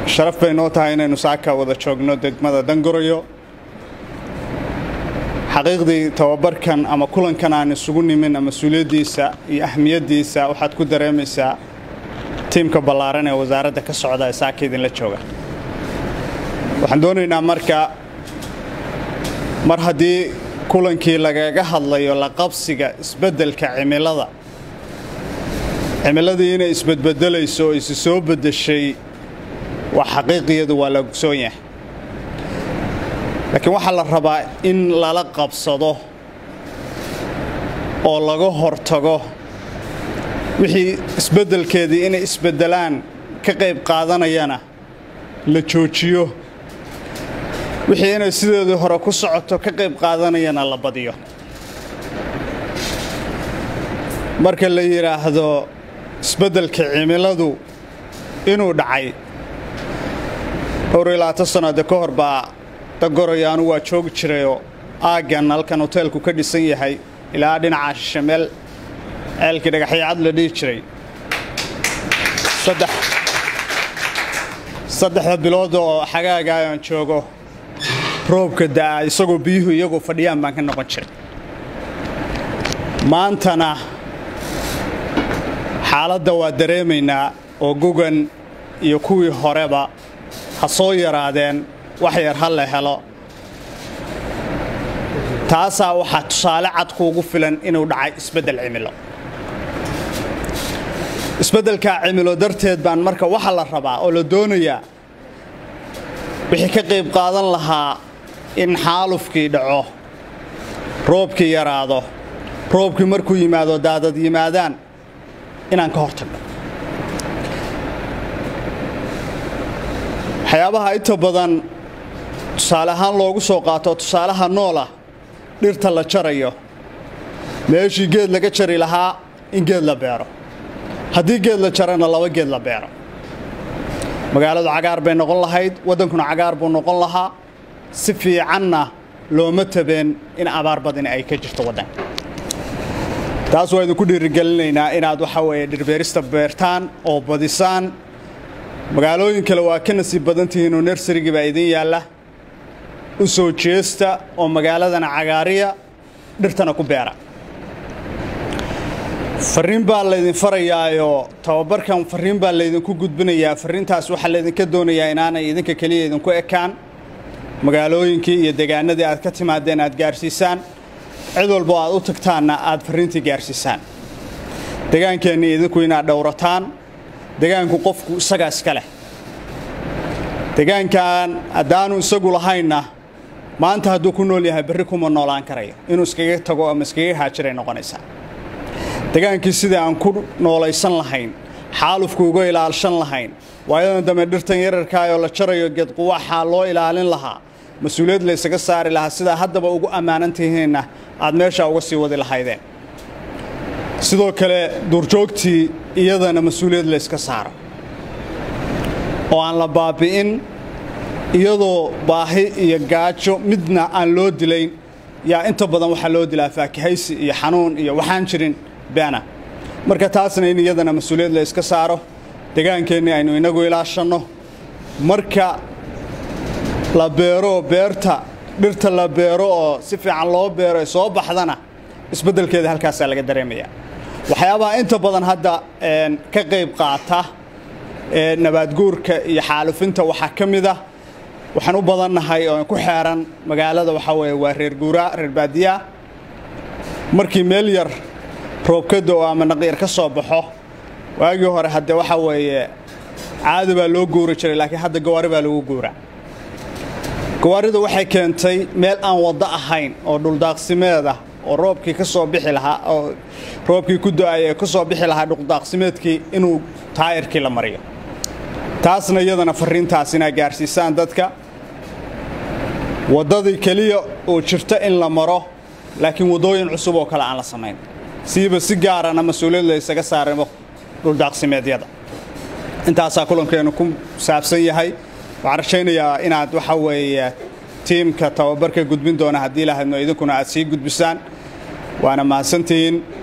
sharaf bay noo tahay inaynu saaka wada joogno degmada dangoroyo xaqiiqdii tababarkan ama kulankan aan isugu nimin mas-uuliyaddiisa iyo ahmiyaddiisa waxaad ku dareemaysaa tiimka ballaaran ee wasaaradda ka socda ee saaka idinla jooga waxaan doonaynaa marka mar haddii kulankii lagaga hadlayo la qabsiga isbeddelka cimilada cimiladii inay isbedbedelayso oo isi soo beddeshay waa xaqiiqiyadu waa la ogsoon yahay laakiin waxaa la rabaa in lala qabsado oo laga hortago wixii isbeddelkeedii inay isbeddelaan ka qayb qaadanayana la joojiyo wixii inay sideedii hore ku socoto ka qayb qaadanayana la badiyo marka la yidhaahdo isbeddelka cimiladu inuu dhacay dhowr iyo labaatan sannaode ka hor baa dagoroyo anu waa joogi jirayoo aaggan halkan hoteelku ka dhisan yahay ilaa dhinaca shishe meel ceelkii dhagaxyacad la dhihi jiray saddexda bilood oo xagaaga aan joogo roobka da'a isagoo biyuhu iyagoo fadhiyaan baan ka noqon jiray maantana xaaladda waa dareemaynaa oo gugan iyo kuwii horeba ha soo yaraadeen wax yar ha la helo taasaa waxaa tusaale cad kuugu filan inuu dhacay isbeddel cimilo isbeddelkaa cimilo darteed baan marka waxaa la rabaa oo la doonayaa wixii ka qayb qaadan lahaa in xaalufkii dhaco roobkii yaraado roobkii markuu yimaado daadad yimaadaan inaan ka hortagno waxyaabaha inta badan tusaale ahaan loogu soo qaato tusaalaha noolah dhirta la jarayo meeshii geed laga jari lahaa in geed la beero haddii geed la jarana laba geed la beero magaaladu cagaar bay noqon lahayd waddankuna cagaar buu noqon lahaa si fiicanna looma tabeen in abaar badani ay ka jirto waddanka taas waa idinku dhiirigelinaynaa inaad waxa weeye dhirbeerista beertaan oo badisaan magaalooyin kale waa ka nasiib badan tihiinoo nersarigii baa idin yaalla u soo jeesta oo magaaladana cagaariya dhirtana ku beera farriin baa laydin farayaayoo tababarkan farriin baa laydinku gudbinayaa farriintaas waxaa laydinka doonayaa inaanay idinka keliya idinku ekaan magaalooyinkii iyo degaanadii aad ka timaadeen aad gaarsiisaan cid walbo aad u tagtaanna aad farriintii gaarsiisaan degaankeennii idinku inaad dhowrataan degaanku qofku isagaa iska leh degaankan haddaanu isagu lahaynna maanta hadduu ku nool yahay berri kuma noolaan karayo inuu iskaga tago ama iskaga haajiray noqonaysaa degaankii sidai aan ku noolaysan lahayn xaalufku uga ilaalshan lahayn waayadan dambe dhirtan yararkaayoo la jarayo geedquwaxaa loo ilaalin lahaa mas-uuliyad laysaga saari lahaa sidaa haddaba ugu ammaanan tihiinna aad meeshaa uga sii wadi lahaydeen sidoo kale duurjoogtii iyadana mas-uuliyad layska saaro oo aan la baabi'in iyadoo baahi iyo gaajo midna aan loo dilayn yaa inta badan waxaa loo dilaa faakihaysi iyo xanuun iyo waxaan jirin beena marka taasna in iyadana mas-uuliyad la yska saaro degaankeennii aynu inagu ilaashanno marka la beero beerta dhirta la beero oo si fiican loo beero ee soo baxdana isbeddelkeeda halkaasaa laga dareemaya waxyaabaha inta badan hadda ka qayb qaata nabaadguurka iyo xaalufinta waxaa ka mid ah waxaan u badannahay oo ku xeeran magaalada waxaa weeye waa reer guuraa reer baadiyaa markii meel yar roobkada oo ama naqyar ka soo baxo waagii hore hadde waxaa weeye caadi baa loo guuri jiray laakiin hadda gawaari baa lagu guuraa gawaarida waxay keentay meel aan waddo ahayn oo dhuldaaqsimeed ah oo roobkii ka soo bixi lahaa oo roobkii ku do-ay ee ka soo bixi lahaa dhuldaaqsimeedkii inuu taayirkii la mariyo taasna iyadana farriintaas inaa gaarsiisaan dadka waddadii keliya oo jirta in la maro laakiin waddooyin cusub oo kale aan la samayn siiba si gaarana mas-uuliyad la ysaga saarimo dhuldaaqsimeedyada intaasaa kulankeennu ku saabsan yahay waxaan rajaynayaa inaad waxa weeye tiimka tababarka gudbin doona haddii lahaydno idinkuna aad sii gudbisaan waana mahadsantihiin